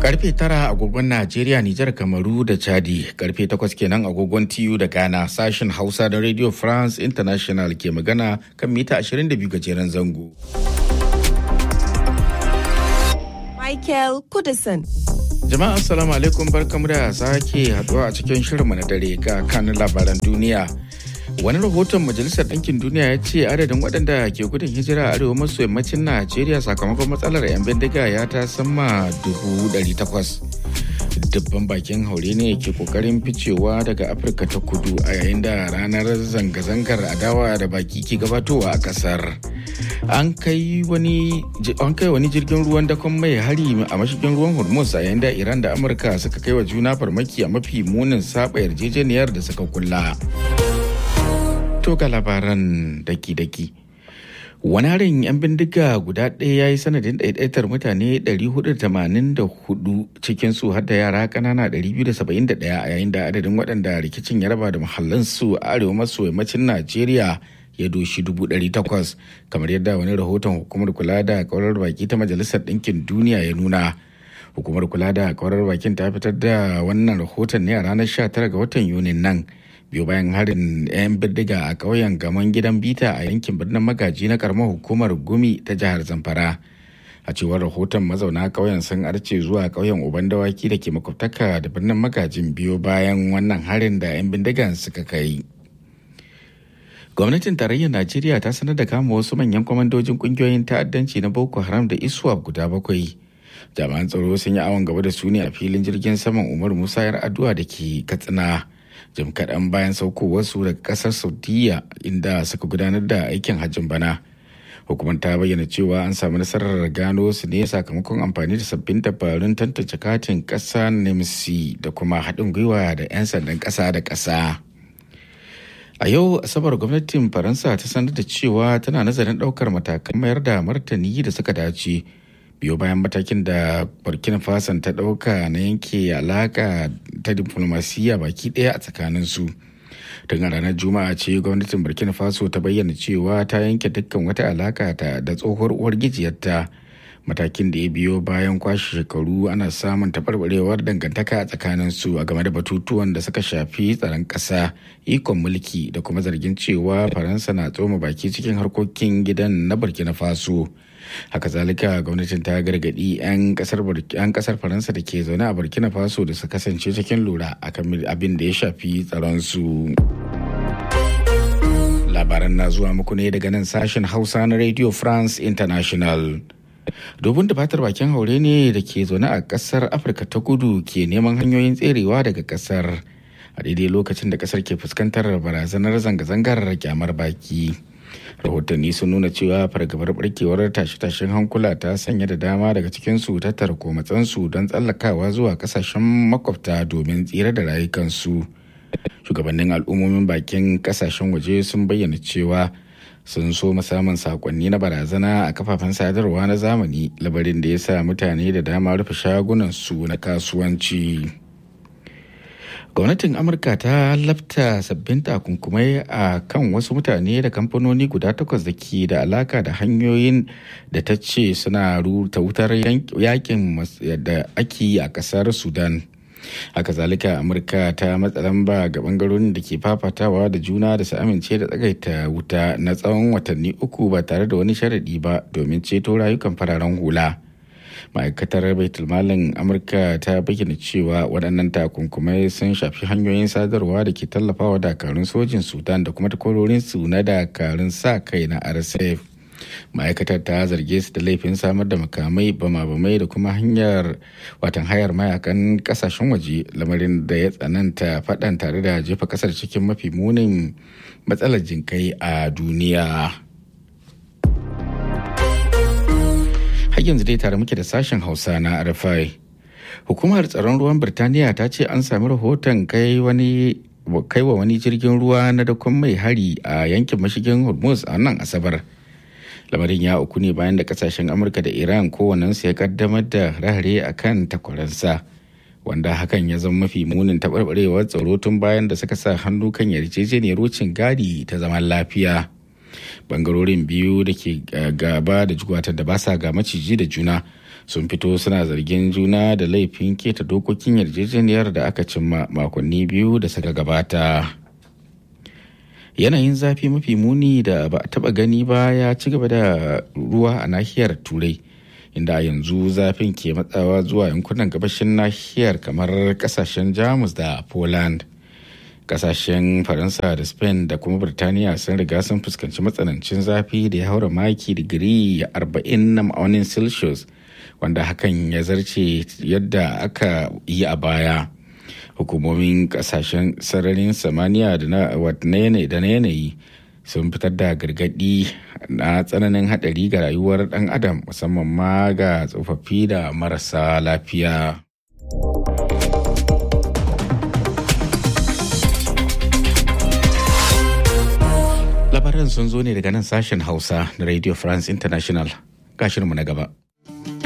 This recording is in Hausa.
Karfe tara agogon Najeriya, Nijar, Kamaru da Chadi, karfe takwas kenan agogon TU da Ghana sashen Hausa da Radio France International ke magana kan mita 22 gajeren zango. Michael Kudison. Jama'a assalamu alaikum barkamu da sake haduwa a cikin shirinmu na dare ga kanin labaran duniya. Wani rahoton Majalisar Ɗinkin Duniya ya ce adadin waɗanda ke gudun hijira a arewa maso yammacin Najeriya sakamakon matsalar 'yan bindiga ya ta sama dubu ɗari takwas. Dubban bakin haure ne ke kokarin ficewa daga Afirka ta kudu a yayin da ranar zanga-zangar adawa da baki ke gabatowa a ƙasar. An kai wani jirgin ruwan dakon mai hari a mashigin ruwan Hormuz a yayin da Iran da Amurka suka kai wa juna farmaki a mafi munin saba yarjejeniyar da suka kulla. To ga labaran daki-daki. Wani harin 'yan bindiga guda ɗaya ya yi sanadin ɗaiɗaitar mutane 484 cikinsu har da yara ƙanana 271 a yayin da adadin waɗanda rikicin ya raba da muhallinsu a arewa maso yammacin Najeriya ya doshi 800 kamar yadda wani rahoton hukumar kula da kaurar baki ta Majalisar Ɗinkin Duniya ya nuna. Hukumar kula da kaurar bakin ta fitar da wannan rahoton ne a ranar 19 ga watan Yunin nan. biyu bayan harin 'yan bindiga a ƙauyen gaman gidan bita a yankin birnin magaji na karamar hukumar gumi ta jihar zamfara a cewar rahoton mazauna ƙauyen sun arce zuwa ƙauyen uban dawaki da ke makwabtaka da birnin magajin biyu bayan wannan harin da 'yan bindigan suka kai gwamnatin tarayyar najeriya ta sanar da kama wasu manyan kwamandojin kungiyoyin ta'addanci na boko haram da iswap guda bakwai jami'an tsaro sun yi awon gaba da su ne a filin jirgin saman umar musa yar addu'a da ke katsina jim kaɗan bayan saukowarsu daga ƙasar saudiya inda suka gudanar da aikin hajjin bana hukumar ta bayyana cewa an samu nasarar gano su ne sakamakon amfani da sabbin dabarun tantance katin ƙasa nemsi da kuma haɗin gwiwa da 'yan sandan ƙasa da ƙasa a yau asabar gwamnatin faransa ta sanar da cewa tana nazarin ɗaukar matakan mayar da martani da suka dace biyo bayan matakin da burkina faso ta ɗauka na yanke alaka ta diflomasiyya baki ɗaya a tsakanin su tun a ranar juma'a ce gwamnatin burkina faso ta bayyana cewa ta yanke dukkan wata alaka ta da tsohuwar uwar gijiyarta matakin da ya biyo bayan kwashe shekaru ana samun taɓarɓarewar dangantaka a tsakanin su a game da batutuwan da suka shafi tsaron ƙasa ikon mulki da kuma zargin cewa faransa na tsoma baki cikin harkokin gidan na burkina faso haka zalika gwamnatin ta gargadi 'yan kasar faransa da ke zaune a burkina faso da su kasance cikin lura akan abin da ya shafi tsaronsu labaran na zuwa muku ne daga nan sashen hausa na radio france international dubun da fatar bakin haure ne da ke zaune a kasar afirka ta kudu ke neman hanyoyin tserewa daga kasar a daidai lokacin da kasar ke fuskantar barazanar zanga-zangar kyamar baki rahotanni sun nuna cewa fargabar barkewar tashe-tashen hankula ta sanya da dama daga cikinsu tattara komatsansu don tsallakawa zuwa kasashen makwabta domin tsira da rayukansu shugabannin al'ummomin bakin kasashen waje sun bayyana cewa sun so samun sakonni na barazana a kafafen sadarwa na zamani labarin da ya sa mutane da dama rufe shagunansu na kasuwanci. gwamnatin amurka ta lafta sabbin takunkumai a kan wasu mutane da kamfanoni guda takwas da ke da alaka da hanyoyin da ta ce suna ruta wutar yakin da ake yi a kasar sudan haka zalika amurka ta matsa lamba ga bangarorin da ke fafatawa da juna da su amince da tsagaita wuta na tsawon watanni uku ba tare da wani sharaɗi ba domin ceto rayukan fararen hula. ma'aikatar baitulmalin amurka ta bayyana cewa waɗannan takunkumai sun shafi hanyoyin sadarwa da ke tallafawa dakarun sojin sudan da kuma takwarorinsu na dakarun sa kai na rsf ma'aikatar ta zarge su da laifin samar da makamai bama-bamai da kuma hanyar watan hayar mayakan kasashen waje lamarin da ya tsananta faɗan tare da jefa ƙasar cikin mafi munin matsalar jinkai a duniya. har yanzu dai tare muke da sashen hausa na rfi hukumar tsaron ruwan birtaniya ta ce an sami rahoton kai wani kai wa wani jirgin ruwa na dakon mai hari a yankin mashigin hormuz a nan asabar lamarin ya uku ne bayan da kasashen amurka da iran kowannensu ya kaddamar da rahare a kan takwaransa wanda hakan ya zama mafi munin taɓarɓarewar tsaro tun bayan da suka sa hannu kan yarjejeniyar wucin gadi ta zaman lafiya bangarorin biyu da ke gaba da jugwatar da ba sa ga maciji da juna sun fito suna zargin juna da laifin keta dokokin yarjejeniyar da aka cimma makonni biyu da suka gabata yanayin zafi mafi muni da ba a taba gani ba ya ci gaba da ruwa a nahiyar turai inda yanzu zafin ke matsawa zuwa yankunan gabashin nahiyar kamar kasashen jamus da poland kasashen faransa da spain da kuma birtaniya sun riga sun fuskanci matsanancin zafi da ya haura maki digiri 40 na ma'aunin celsius wanda hakan ya zarce yadda aka yi a baya hukumomin kasashen sararin samaniya da na yanayi sun fitar da gargadi na tsananin hadari ga rayuwar dan adam musamman ma ga tsofaffi da marasa lafiya. labaran sun zo ne daga nan sashen hausa na radio france international gashinmu na gaba